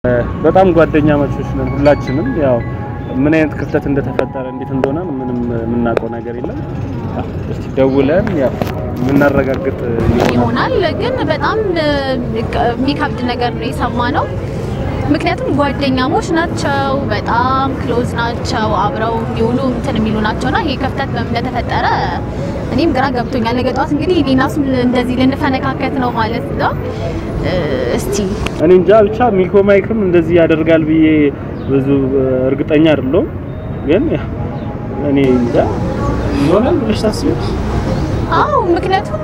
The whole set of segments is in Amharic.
በጣም ጓደኛ ማቾች ነን ሁላችንም። ያው ምን አይነት ክፍተት እንደተፈጠረ እንዴት እንደሆነ ምንም የምናውቀው ነገር የለም። ያው እስቲ ደውለን ያው የምናረጋግጥ ይሆናል። ይሆናል ግን በጣም የሚከብድ ነገር ነው የሰማነው። ምክንያቱም ጓደኛሞች ናቸው፣ በጣም ክሎዝ ናቸው፣ አብረው የሚውሉ እንትን የሚሉ ናቸውና ይሄ ክፍተት በምን እንደተፈጠረ እኔም ግራ ገብቶኛል። ነገ ጠዋት እንግዲህ እኔና እሱም እንደዚህ ልንፈነካከት ነው ማለት ነው። እስቲ እኔ እንጃ ብቻ ሚኮ ማይክም እንደዚህ ያደርጋል ብዬ ብዙ እርግጠኛ አይደለሁም። ግን ያው እኔ እንጃ ይሆናል ብለሽ ታስቢያለሽ? አዎ፣ ምክንያቱም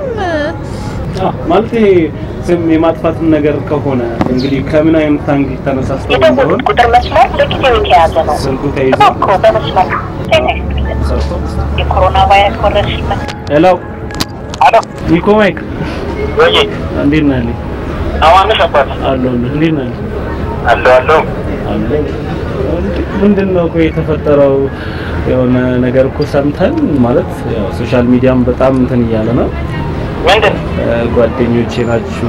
አዎ ማለት ይሄ ስም የማጥፋትም ነገር ከሆነ እንግዲህ ከምን አይነት አንግል ተነሳስተው እንደሆነ የደወሉት ቁጥር መስመር ለጊዜው የተያዘ ነው። ስልኩ ተይዞ እባክዎ በመስመር ጤና ይስጥልን። ሰርቶ የኮሮና ቫይረስ ወረርሽኝ መ- ሄሎ አሎ ሚኮ ማይክ ወይ እንዴት ነህ? ልኝ አማንሽ አባት አለሁልህ። እንዴት ነህ? አሎ አሎ አለሁ። ምንድን ነው ቆይ የተፈጠረው? የሆነ ነገር እኮ ሰምተን ማለት ያው ሶሻል ሚዲያም በጣም እንትን እያለ ነው። ምንድን እ፣ ጓደኞቼ ናችሁ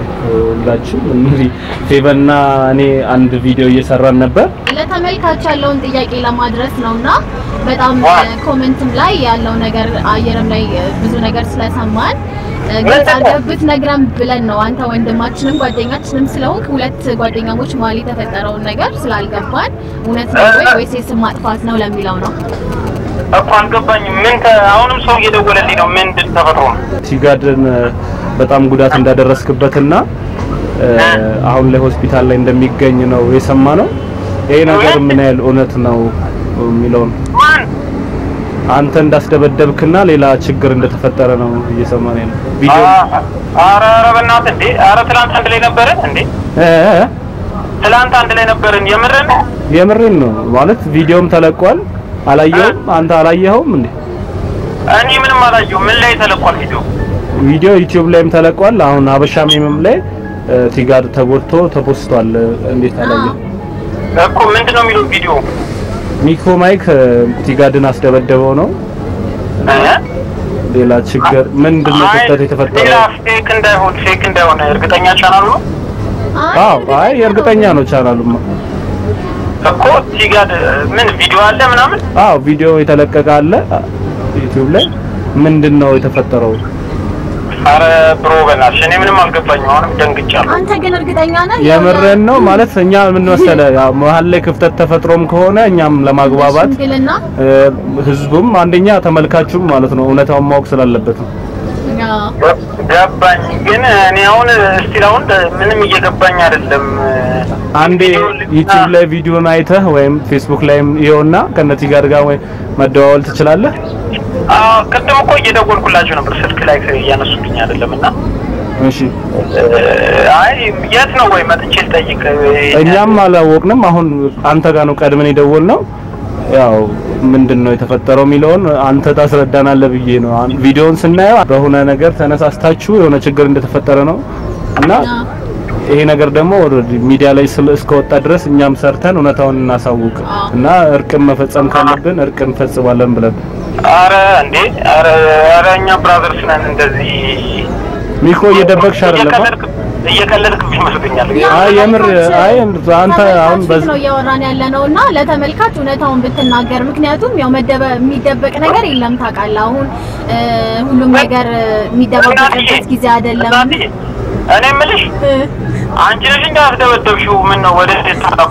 ሁላችሁ። እንግዲህ ፌቨና እኔ አንድ ቪዲዮ እየሰራን ነበር። ለተመልካች ያለውን ጥያቄ ለማድረስ ነውና በጣም ኮሜንትም ላይ ያለው ነገር አየርም ላይ ብዙ ነገር ስለሰማን ግልጽ አድርገህ ብትነግረን ብለን ነው። አንተ ወንድማችንም ጓደኛችንም ስለሆንክ ሁለት ጓደኛሞች መሀል የተፈጠረውን ነገር ስላልገባን እውነት ነው ወይ ወይስ የስም ማጥፋት ነው ለሚለው ነው። እኮ አልገባኝም። ምን ተ- አሁንም ሰው እየደወለልኝ ነው። ምንድን ተፈጥሮ ነው? ሲጋድን እ፣ በጣም ጉዳት እንዳደረስክበትና እ፣ አሁን ላይ ሆስፒታል ላይ እንደሚገኝ ነው የሰማ ነው። ይሄ ነገር ምን ያህል እውነት ነው የሚለውን ማን አንተ እንዳስደበደብክና ሌላ ችግር እንደተፈጠረ ነው እየሰማን ያለው ቪዲዮ አ- ኧረ ኧረ በእናትህ እንዴ! ኧረ ትላንት አንድ ላይ ነበርን እንዴ! እ እ ትላንት አንድ ላይ ነበርን። የምርን የምሬን ነው ማለት ቪዲዮም ተለቋል። አላየውም? አንተ አላየኸውም እንዴ? እኔ ምንም አላየሁም። ምን ላይ ተለቋል ቪዲዮ? ቪዲዮ ዩቲዩብ ላይም ተለቋል። አሁን ሀበሻ ሜምም ላይ እ፣ ቲጋድ ተጎድቶ ተፖስቷል። እንዴት አላየው? እኮ ምንድን ነው የሚለው ቪዲዮ? ሚኮ ማይክ እ፣ ቲጋድን አስደበደበው ነው። እ? ሌላ ችግር ምንድን ነው አይ፣ ክፍተት ሌላ የተፈጠረው? ፌክ እንዳይሆን ፌክ እንዳይሆን እርግጠኛ ቻናሉ ነው አዎ፣ አይ እርግጠኛ ነው ቻናሉማ። እኮ ቲጋድ ምን ቪዲዮ አለ ምናምን አዎ ቪዲዮ የተለቀቀ አለ ዩቲዩብ ላይ። ምንድን ነው የተፈጠረው? አረ ብሮ በናትሽ እኔ ምንም አልገባኝም። አሁንም ደንግጫለሁ። አንተ ግን እርግጠኛ ነህ? የምሬን ነው ማለት እኛ ምን መሰለህ ያው መሀል ላይ ክፍተት ተፈጥሮም ከሆነ እኛም ለማግባባት ሽምግልና እ፣ ህዝቡም አንደኛ ተመልካቹም ማለት ነው እውነታውን ማወቅ ስላለበት ነው። አዎ። ገባኝ ግን እኔ አሁን እስቲል አሁን ምንም እየገባኝ አይደለም። አንዴ ዩቲዩብ ላይ ቪዲዮን አይተህ ወይም ፌስቡክ ላይም ይኸውና ከነቲ ጋር ጋር ወይ መደዋወል ትችላለህ። አዎ ቅድም እኮ እየደወልኩላችሁ ነበር ስልክ ላይ እያነሱልኝ አይደለም እና እሺ አይ የት ነው ወይ መጥቼ ልጠይቅ? እኛም አላወቅንም። አሁን አንተ ጋር ነው ቀድመን የደወልነው። ያው ምንድን ነው የተፈጠረው የሚለውን አንተ ታስረዳናለህ ብዬ ነው። አን- ቪዲዮውን ስናየው በሆነ ነገር ተነሳስታችሁ የሆነ ችግር እንደተፈጠረ ነው እና ይሄ ነገር ደግሞ ኦልሬዲ ሚዲያ ላይ ስለ እስከወጣ ድረስ እኛም ሰርተን እውነታውን እናሳውቅ እና እርቅን መፈጸም ካለብን እርቅ እንፈጽማለን ብለን አረ እንዴ አረ አረ እኛ ብራዘርስ ነን። እንደዚህ ሚኮ እየደበቅሽ አይደለም አ? እየቀለድክ እየቀለድክ ይመስለኛል። አይ የምር አይ አንተ አሁን ተመልካች በዚህ ነው እያወራን ያለ ነው እና ለተመልካች እውነታውን ብትናገር፣ ምክንያቱም ያው መደበ የሚደበቅ ነገር የለም ታውቃለህ። አሁን እ፣ ሁሉም ነገር እ፣ የሚደባበቅበት ጊዜ አይደለም። እናትዬ እኔ የምልሽ እ፣ አንቺ ነሽ እንደ አስደበደብሽው። ምን ነው ወደ ታጣ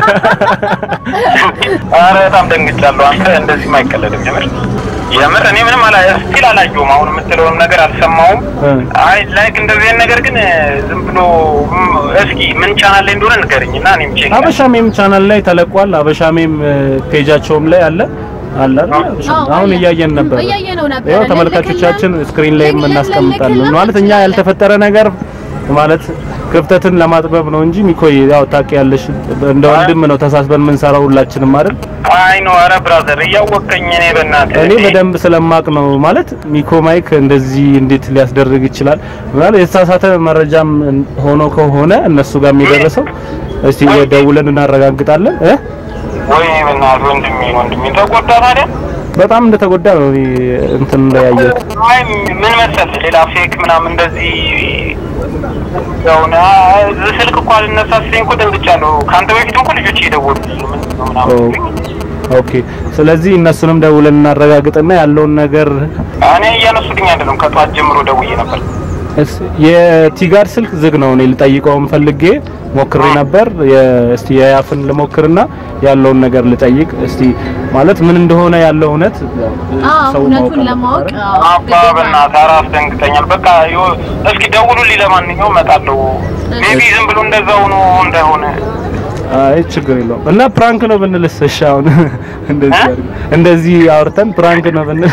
አረ በጣም ደንግጫለሁ። አንተ እንደዚህ አይቀለድም። የምር የምር እኔ ምንም አላ ስቲል አላየሁም። አሁን የምትለውም ነገር አልሰማሁም። እ። አይ ላይክ እንደዚህ አይነት ነገር ግን ዝም ብሎ ም፣ እስኪ ምን ቻናል ላይ እንደሆነ ንገረኝ እና እኔም ቼክ አበሻ ሜም ቻናል ላይ ተለቋል። አበሻ ሜም እ፣ ፔጃቸውም ላይ አለ አለ አይደል? አበሻ ሜም። አዎ፣ አሁን አለ። እያየን ነበር። እያየነው ነበር። ይኸው ተመልካቾቻችን ስክሪን ላይ እናስቀምጣለን። ማለት እኛ ያልተፈጠረ ነገር ማለት ክፍተትን ለማጥበብ ነው እንጂ ሚኮይ ያው ታውቂያለሽ፣ እንደ ወንድም ነው ተሳስበን የምንሰራው ሁላችንም አይደል? አይ ነው። አረ ብራዘር እያወቀኝ እኔ በእናትህ እኔ በደንብ ስለማቅ ነው ማለት ሚኮ ማይክ እንደዚህ እንዴት ሊያስደርግ ይችላል ማለት የተሳሳተ መረጃም ሆኖ ከሆነ እነሱ ጋር የሚደረሰው እስቲ ደውለን እናረጋግጣለን እ ወይ በእናትህ ወንድሜ ወንድሜ ተጎዳ ታዲያ በጣም እንደተጎዳ ነው እኔ እንትን ላይ ያየሁት። አይ ምን መሰለህ ሌላ ፌክ ምናምን እንደዚህ ያው ና ስልክ እኮ አልነሳ ሲለኝ እኮ ደንግጫለሁ። ከአንተ በፊት እኮ ልጆች እየደወሉ ምንድን ነው ምናምን ኦ፣ ሲሉኝ፣ ኦኬ። ስለዚህ እነሱንም ደውለን እናረጋግጥና ያለውን ነገር እኔ እያነሱልኝ አይደለም። ከጠዋት ጀምሮ ደውዬ ነበር። እስ- የቲጋር ስልክ ዝግ ነው። እኔ ልጠይቀውም ፈልጌ ሞክሬ ነበር። የ- እስቲ የያፍን ልሞክርና ያለውን ነገር ልጠይቅ እስቲ ማለት ምን እንደሆነ ያለው እውነት አዎ ሰው እውነቱን ማወቅ ለማወቅ አለበት። አዎ፣ አባ ግዴታ ነው። በእናትህ ኧረ አስደንግጠኛል። በቃ ይኸው እስኪ ደውሉልኝ። ለማንኛውም እመጣለሁ። ሜቢ ዝም ብሎ እንደዛው ነው እንዳይሆነ አይ ችግር የለውም። እና ፕራንክ ነው ብንልስ? እሺ አሁን እንደዚህ እ? አድርገን እንደዚህ አውርተን ፕራንክ ነው ብንል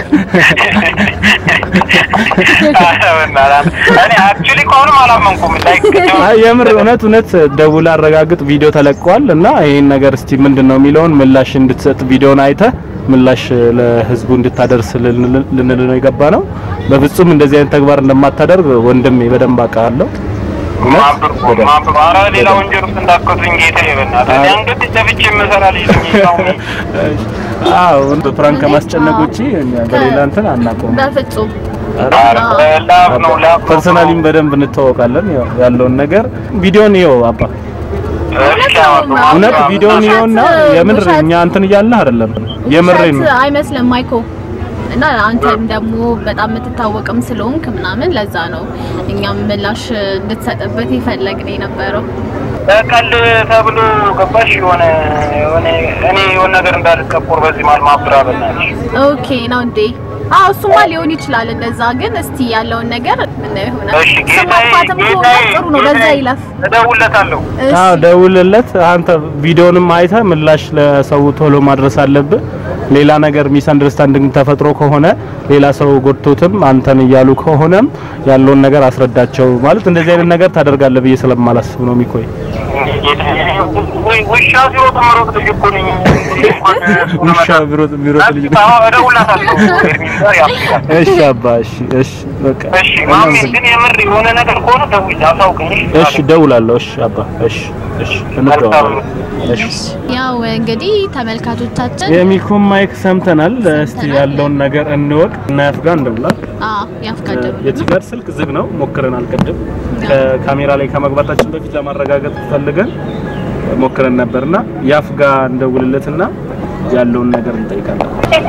እኔ አክቹሊ ከሆነም አላመንኩም። ላይክ አይ የምር እውነት እውነት ደውላ አረጋግጥ ቪዲዮ ተለቋል እና ይሄን ነገር እስቲ ምንድነው የሚለውን ምላሽ እንድትሰጥ ቪዲዮን አይተህ ምላሽ ለህዝቡ እንድታደርስ ልንል- ልንል ነው የገባ ነው። በፍጹም እንደዚህ አይነት ተግባር እንደማታደርግ ወንድሜ በደንብ አውቃለሁ። እውነት ማብርኮ በደንብ። ማብርኮ ኧረ ሌላ ወንጀል ውስጥ እንዳትከቱኝ ጌታዬ፣ በእናትህ እኔ አንገት ደፍቼ የምሰራ ልጅ ነኝ። ያው አዎ በፕራንክ ከማስጨነቅ ውጪ እኛ በሌላ እንትን አናውቀውም። በፍጹም ኧረ ላፍ ነው ላፍ ነው። ፐርሰናሊም በደንብ እንተዋወቃለን። ያው ያለውን ነገር ቪዲዮን ይኸው አባ እስኪ አሁን እውነት ማብራት- ቪዲዮን ይኸውና የምር ውሸት- እኛ እንትን እያልን አይደለም የምሬን ነው። ውሸት አይመስልም ማይኮ እና አንተም ደግሞ በጣም የምትታወቅም ስለሆንክ ምናምን ለዛ ነው እኛም ምላሽ እንድትሰጥበት የፈለግን የነበረው። በቀል ተብሎ ገባሽ የሆነ የሆነ እኔ የሆነ ነገር እንዳልቀቆር በዚህ መሀል ማብራ በእናትሽ ኦኬ ነው እንዴ? አዎ እሱማ ሊሆን ይችላል እንደዛ። ግን እስቲ ያለውን ነገር ምን ይሆናል? እሺ ስም ጌታዬ ማጥፋትም ከሆነ ጌታዬ ጥሩ ነው፣ በዛ ጌታዬ፣ ይለፍ። እደውልለታለሁ እሺ አዎ ደውልለት። አንተ ቪዲዮንም አይተህ ምላሽ ለሰው ቶሎ ማድረስ አለብህ። ሌላ ነገር ሚስ አንደርስታንዲንግ ተፈጥሮ ከሆነ ሌላ ሰው ጎድቶትም አንተን እያሉ ከሆነም ያለውን ነገር አስረዳቸው። ማለት እንደዚህ አይነት ነገር ታደርጋለህ ብዬ ስለማላስብ ነው የሚቆይ ጌታዬ፣ ወይ- ውሻ ሲሮጥ መሮጥ ልጅ እኮ ነኝ እንኳን እሱ ውሻ ለመጣ- ቢሮጥ ቢሮጥ ልጅ ነው። አዎ፣ እደውልለታለሁ ኤርሚን ጋር ያስጋል እሺ አባ እሺ እሺ በቃ እሺ ማሜ ግን የምር የሆነ ነገር ከሆነ ደውል አሳውቀኝ እሺ ደውላለሁ። እሺ አባ እሺ እሺ እንደዋወላለን። እሺ ያው እንግዲህ ተመልካቾቻችን የሚኮን ማይክ ሰምተናል። እስቲ ሰምተናል። ያለውን ነገር እንወቅ እና ያፍጋ እንደውላል አዎ ያፍቃደሉ የቲጋር ስልክ ዝግ ነው። ሞክረን አልቀድም ከካሜራ ላይ ከመግባታችን በፊት ለማረጋገጥ ፈልገን ሞክረን ነበርና ያፍጋ እንደውልለትና ያለውን ነገር እንጠይቃለን።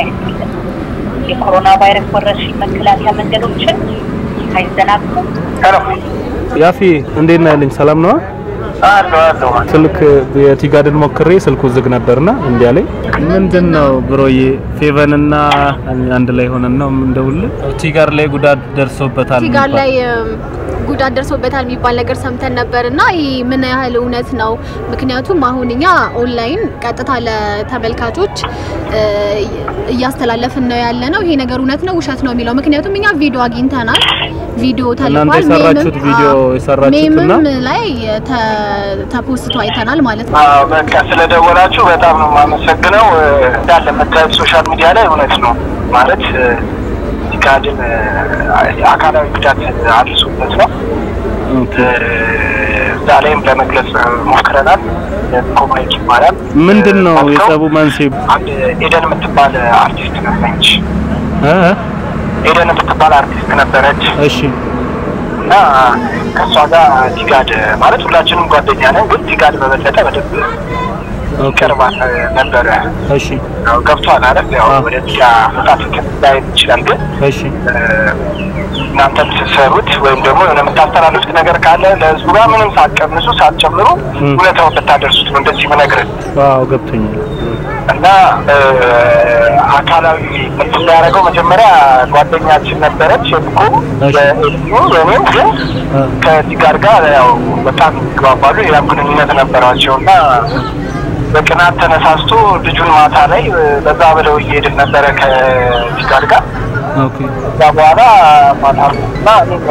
የኮሮና ቫይረስ ወረርሽኝ መከላከያ መንገዶችን አይዘናጉ። ሄሎ ያፊ እንዴት ነህ ያለኝ ሰላም ነዋ። አለሁ አለሁ ስልክ የቲጋድን ሞክሬ ስልኩ ዝግ ነበርና እንዲ አለኝ። ምንድን ነው ብሮዬ ፌቨንና አንድ ላይ ሆነን ነው እንደውልህ። ቲጋር ላይ ጉዳት ደርሶበታል ጋር ላይ እም፣ ጉዳት ደርሶበታል የሚባል ነገር ሰምተን ነበር እና ይህ ምን ያህል እውነት ነው? ምክንያቱም አሁን እኛ ኦንላይን ቀጥታ ለተመልካቾች እ፣ እያስተላለፍን ነው ያለ ነው። ይሄ ነገር እውነት ነው ውሸት ነው የሚለው ምክንያቱም እኛ ቪዲዮ አግኝተናል። ቪዲዮ ተልኳል። እናንተ የሰራችሁት ሜምም- ቪዲዮ አዎ፣ የሰራችሁትና ሜምም ላይ ተ- ተፖስቶ አይተናል ማለት ነው። አዎ በቃ ስለደወላችሁ በጣም ነው የማመሰግነው። እንዳለ የምታዩት ሶሻል ሚዲያ ላይ እውነት ነው ማለት ጋድን አካላዊ ጉዳት አድርሶበት ነው። ኦኬ እዛ ላይም ለመግለጽ ሞክረናል። ኮማይክ ይባላል። ምንድን ነው አልከው የጸቡ መንስኤ? አንድ ኤደን የምትባል አርቲስት ነበረች። እ እ? ኤደን የምትባል አርቲስት ነበረች እሺ እና ከእሷ ጋር ቲጋድ ማለት ሁላችንም ጓደኛ ነን፣ ግን ቲጋድ በበለጠ በደንብ ኦኬ ይቀርባል ነበረ። እሺ ያው ገብቷል አይደል? ያው አዎ። ወደ ሚዲያ መጣት ላይ ይችላል፣ ግን እሺ እናንተም ስትሰሩት ወይም ደግሞ የሆነ የምታስተላልፉት ነገር ካለ ለህዝቡ ጋር ምንም ሳትቀንሱ ሳትጨምሩ ም። እውነታውን ብታደርሱት ነው እንደዚህ ምነግርህ አዎ ገብቶኛል። እና እ፣ አካላዊ እንትን ያደረገው መጀመሪያ ጓደኛችን ነበረች እኮ እሺ። በኤልዩ በእኔም ግን እ፣ ከዚህ ጋር ጋር ያው በጣም ይግባባሉ። ሌላም ግንኙነት ነበራቸው እና በቅናት ተነሳስቶ ልጁን ማታ ላይ እ፣ በዛ ብለው እየሄድን ነበረ ከዚህ ጋር ጋር ኦኬ ከዛ በኋላ ማታ እና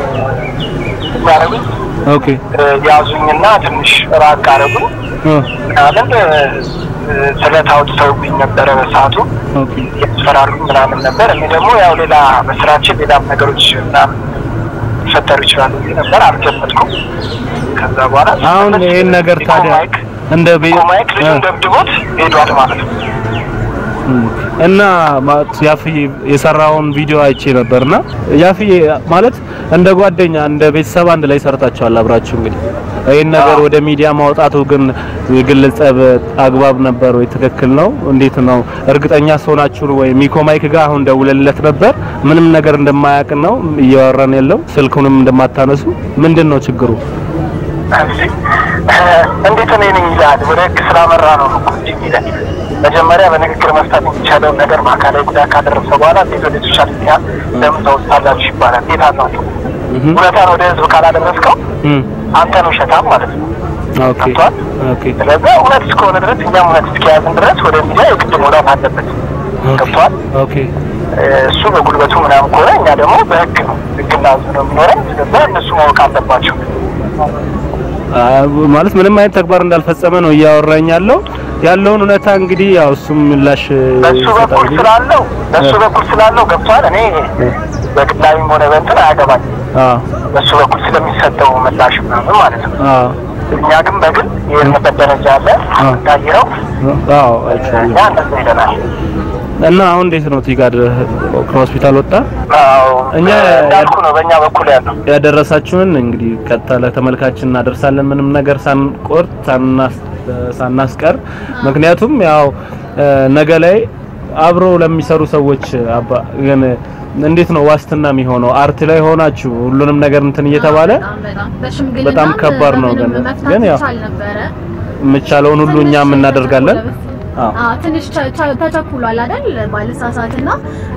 የሚያደርጉኝ ኦኬ ያዙኝና ትንሽ ራቅ አደረጉኝ እ፣ ምናምን እ፣ ስለት አውጥተውብኝ ነበረ በሰዓቱ ኦኬ ያስፈራሩኝ ምናምን ነበር። እኔ ደግሞ ያው ሌላ በስራችን ሌላም ነገሮች ምናምን ሊፈጠሩ ይችላሉ ብዬ ነበር። አልገመጥኩም። ከዛ በኋላ አሁን ይሄን ነገር ታዲያ ኮማይክ እንደ ቤ- ኮማይክ እ፣ ልጁን ደብድቦት ሄዷል ማለት ነው። እና ማለት ያፍዬ የሰራውን ቪዲዮ አይቼ ነበርና ያፍዬ ማለት እንደ ጓደኛ እንደ ቤተሰብ አንድ ላይ ሰርታችኋል አብራችሁ እንግዲህ ይህን ነገር ወደ ሚዲያ ማውጣቱ ግን የግል ጸብ አግባብ ነበር ወይ? ትክክል ነው? እንዴት ነው? እርግጠኛ ሆናችሁ ወይ? ሚኮ ማይክ ጋር አሁን ደውለለት ነበር ምንም ነገር እንደማያውቅ ነው እያወራን ያለው ስልኩንም እንደማታነሱ ምንድን ነው ችግሩ? እንዴት እኔ ነኝ ይላል። ወደ ህግ ስላመራ ነው እኮ እንጂ የሚለን መጀመሪያ በንግግር መፍታት የሚቻለውን ነገር በአካላዊ ጉዳት ካደረሰ በኋላ እንዴት ወደ ሶሻል ሚዲያ ለምን ታወጣላችሁ ይባላል። እንዴት አናውቅም? እውነታን ወደ ህዝብ ካላደረስከው እም አንተን ውሸታም ማለት ነው። ኦኬ ገብቶሃል? ኦኬ ስለዚህ እውነት እስከሆነ ድረስ እኛም እውነት እስከያዝን ድረስ ወደ ሚዲያ የግድ መውጣት አለበት። ገብቶሃል? ኦኬ እሱ በጉልበቱ ምናምን ከሆነ እኛ ደግሞ በህግ ነው ህግና ህዝብ ነው የሚኖረን። ስለዚህ እነሱ ማወቅ አለባቸው። አ፣ ማለት ምንም አይነት ተግባር እንዳልፈጸመ ነው እያወራኝ ያለው ያለውን እውነታ እንግዲህ ያው እሱም ምላሽ በሱ ይሰጣል በኩል እንግዲህ። ስላለው በሱ በኩል ስላለው ገብቷል። እኔ በግላዊም ሆነ በእንትን አያገባኝ አዎ በሱ በኩል ስለሚሰጠው ምላሽ ምናምን ማለት ነው። አዎ እኛ ግን በግል የሄድንበት ደረጃ አለ እንዳየረው አዎ አይቻልም። እኛ እንደዛ ሄደናል። እና አሁን እንዴት ነው ቲጋድ ከሆስፒታል ወጣ? አዎ እኛ እንዳልኩ ነው በእኛ በኩል ያለው ያደረሳችሁን እንግዲህ ቀጥታ ለተመልካችን እናደርሳለን። ምንም ነገር ሳንቆርጥ ሳናስ ሳናስቀር ምክንያቱም ያው እ፣ ነገ ላይ አብሮ ለሚሰሩ ሰዎች አባ ግን እንዴት ነው ዋስትና የሚሆነው? አርት ላይ ሆናችሁ ሁሉንም ነገር እንትን እየተባለ በጣም በጣም በሽምግልና በጣም ከባድ ነው ግን ግን ያው ይቻል ነበረ። የምቻለውን ሁሉ እኛም ትንሽ እናደርጋለን። ተቸኩሏል። አዎ አዎ ትንሽ ተ- ተ- ተቸኩሏል አይደል? ባለሳሳትና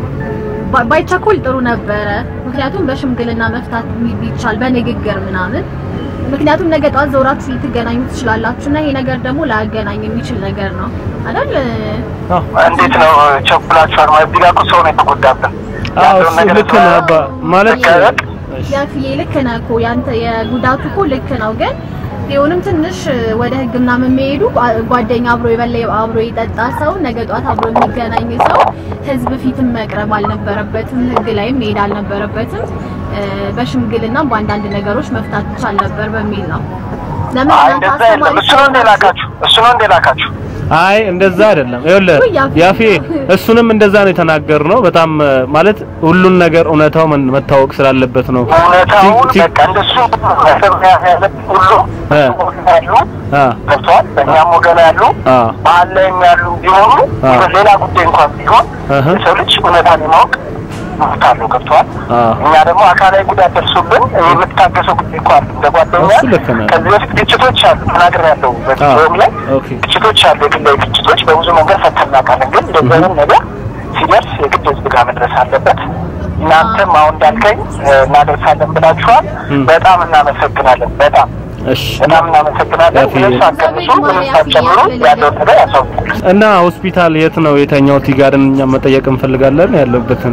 ባ- ባይቸኩል ጥሩ ነበረ። ምክንያቱም በሽምግልና መፍታት ቢ- ቢቻል በንግግር ምናምን ምክንያቱም ነገ ጧት ዘውራችሁ ልትገናኙ ትችላላችሁ እና ይሄ ነገር ደግሞ ላያገናኝ የሚችል ነገር ነው አይደል? አዎ እንዴት ነው ቸኩላችኋል? ማለት እዚህ ጋር እኮ ሰው ነው የተጎዳብን። አዎ ያለውን እሱ ነገር ልክ ነው አባ ማለት መቀበል ያፍዬ ልክ ነህ እኮ ያንተ የጉዳቱ እኮ ልክ ነው፣ ግን ቢሆንም ትንሽ ወደ ሕግ ምናምን የሚሄዱ ጓ- ጓደኛ አብሮ የበላ አብሮ የጠጣ ሰው ነገ ጧት አብሮ የሚገናኝ ሰው ሕዝብ ፊትም መቅረብ አልነበረበትም፣ ሕግ ላይም መሄድ አልነበረበትም። እ፣ በሽምግልና በአንዳንድ ነገሮች መፍታት ይቻል ነበር በሚል ነው። ለምን አይ እናንተ እንደዛ የለም። አስተማሪ እሱ ነው እንደ ላካችሁ እሱ ነው እንደ ላካችሁ አይ እንደዛ አይደለም። ይኸውልህ ውይ ያፌ። ያፌ እሱንም እንደዛ ነው የተናገርነው። በጣም እ፣ ማለት ሁሉን ነገር እውነታው መን- መታወቅ ስላለበት ነው። እውነታውን ቲ- ቲ- በቃ እንደሱ መሰብ ያለብን ሁሉ እ። ያሉ አ ገብተዋል። በእኛም ወገን ያሉ አ መሀል ላይም ያሉ ቢሆኑ አ። ሌላ ጉዳይ እንኳን ቢሆን እህ። የሰው ልጅ እውነታን የማወቅ መብት አለው። ገብተዋል። አ እኛ ደግሞ አካላዊ ጉዳት ደርሶብን የምታገሰው ጉዳይ እኮ አለ። እንደ ጓደኛ እሱ ልክ ነህ። ከዚህ በፊት ግጭቶች አሉ ተናግር ያለው በቪዲዮም ላይ ኦኬ ግጭቶች አሉ። የግላዊ ግጭቶች በብዙ መንገድ ፈተን እናውቃለን። ግን እንደዚህ አይነት ነገር ሲደርስ የግድ ህዝብ ጋር መድረስ አለበት። እናንተም አሁን እንዳልከኝ እ፣ እናደርሳለን ብላችኋል። እም። በጣም እናመሰግናለን። በጣም እሺ በጣም እናመሰግናለን። ያፌ- ምንም ሳትቀንሱ ምንም ሳትጨምሩ ያለውን ነገር ያሳውቁ። እና ሆስፒታል የት ነው የተኛው? ቲጋድን እኛ መጠየቅ እንፈልጋለን ያለበትን።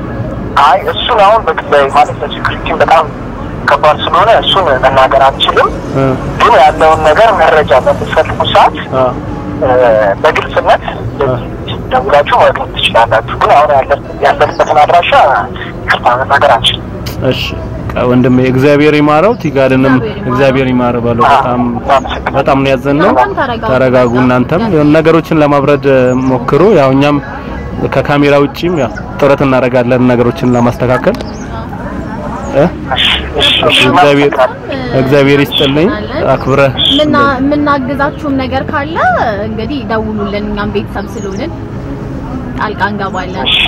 አይ እሱን አሁን በግላዊ ማለት ለሴኩሪቲ በጣም ከባድ ስለሆነ እሱን መናገር አንችልም። እ ግን ያለውን ነገር መረጃ በምትፈልጉ ሰዓት አ እ፣ በግልጽነት ደውላችሁ ማግኘት ትችላላችሁ። ግን አሁን ያለ- ያለንበትን አድራሻ ይቅርታ መናገር አንችልም። እሺ ቃ- ወንድሜ እግዚአብሔር ይማረው፣ ቲጋድንም እግዚአብሔር ይማረው። እግዚአብሔር ይማረው በለው። በጣም በጣም ነው ያዘንነው። እናንተም ተረጋጉ። ተረጋጉ። እናንተም የሆነ ነገሮችን ለማብረድ እ፣ ሞክሩ። ያው እኛም ከካሜራ ውጪም ያው ጥረት እናደርጋለን ነገሮችን ለማስተካከል እ እሺ፣ እሺ፣ እሺ፣ እሺ፣ እግዚአብሔር እናመሰግናለን። እግዚአብሔር ይስጥልኝ አክብረህ ምና- የምናግዛችሁም ነገር ካለ እንግዲህ ደውሉልን። እኛም ቤተሰብ ስለሆንን ጣልቃ እንገባለን። እሺ።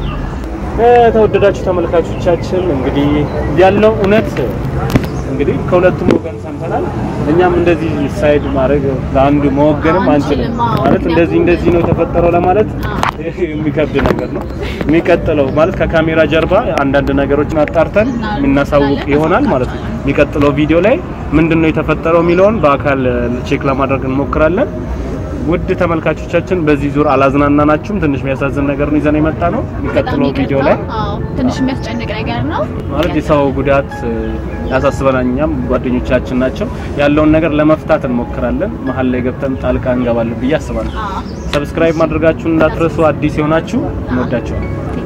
ተወደዳችሁ ተመልካቾቻችን እንግዲህ ያለው እውነት እንግዲህ ከሁለቱም ወገን ሰምተናል። እኛም እንደዚህ ሳይድ ማድረግ ለአንዱ መወገንም አንችልም። አንችልም፣ አዎ። ማለት እንደዚህ እንደዚህ ነው የተፈጠረው ለማለት የሚከብድ ነገር ነው። የሚቀጥለው ማለት ከካሜራ ጀርባ አንዳንድ ነገሮችን አጣርተን የምናሳውቅ ይሆናል ማለት ነው። የሚቀጥለው ቪዲዮ ላይ ምንድን ነው የተፈጠረው የሚለውን በአካል ቼክ ለማድረግ እንሞክራለን። ውድ ተመልካቾቻችን በዚህ ዙር አላዝናናናችሁም። ትንሽ የሚያሳዝን ነገር ነው ይዘን የመጣ ነው። የሚቀጥለው በጣም ቪዲዮ ይቅርታ። ላይ አዎ፣ ትንሽ የሚያስጨንቅ ነገር ነው ማለት የሰው ጉዳት እ፣ ያሳስበናል። እኛም ጓደኞቻችን ናቸው። ያለውን ነገር ለመፍታት እንሞክራለን። መሀል ላይ ገብተን ጣልቃ እንገባለን ብዬ አስባለሁ። አዎ። ሰብስክራይብ ማድረጋችሁን እንዳትረሱ። አዲስ የሆናችሁ እንወዳችኋለን።